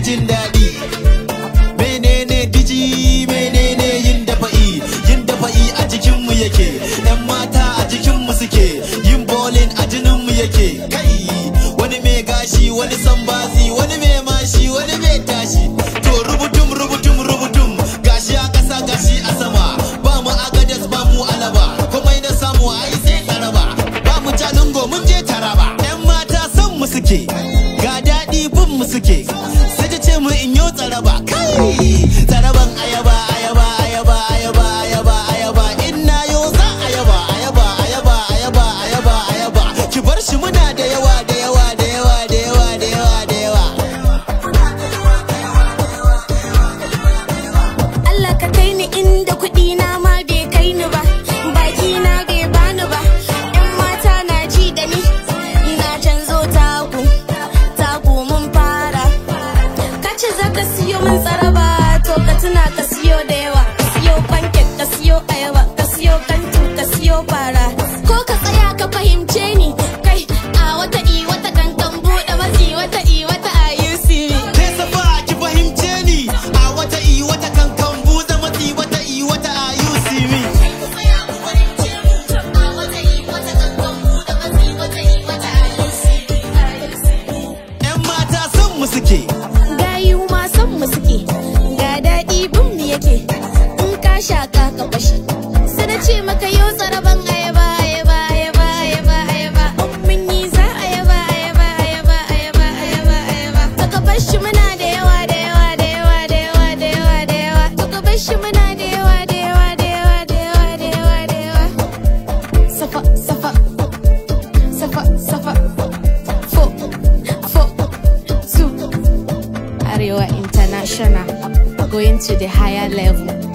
jin daɗi menene diji menene yin dafa'i yin dafa'i a jikinmu yake yan mata a jikinmu suke yin bowling a jininmu yake kai wani mai gashi wani sambazi wani mai mashi wani mai tashi to rubutum rubutum rubutum gashi a ƙasa gashi a sama ba mu agadas ba mu alaba komai na samu ai sai tsaraba ba mu jalingo mun je taraba yan mata son mu suke ga daɗi bin mu suke sai ta ce mu in yo tsaraba kai tsaraban ayaba ayaba ayaba ayaba ayaba ayaba in na yo za ayaba ayaba ayaba ayaba ayaba ayaba ki bar shi muna da yawa da yawa da yawa da yawa da yawa da yawa Allah ka kai ni inda kuɗi na ma bai kai ni ba baki na bai bani ba yan mata na ji da ni na canzo taku taku mun fara ka ce za ka siyo min tsaraba to ka tuna ka siyo da yawa ka siyo pancake ka siyo ayaba ka siyo kantu ka siyo fara ko ka tsaya ka fahimce ni kai a wata i wata kankan buɗe matsi wata i wata a you see me Ke safa ki fahimce ni a wata i wata kankan buza matsi wata i wata a you see me yan mata son mu suke gayu ma son mu suke ga daɗi bin mu yake in ka shaka ka bashi sai na ce maka yau tsaraban ayaba ayaba ayaba ayaba ayaba in mun yi za ayaba ayaba ayaba ayaba ayaba ayaba to ka bashi muna da yawa da yawa da yawa da yawa da yawa da yawa to ka bashi muna da yawa da yawa da yawa da yawa da yawa da yawa safa safa safa safa fo fo two Arewa International, going to the higher level.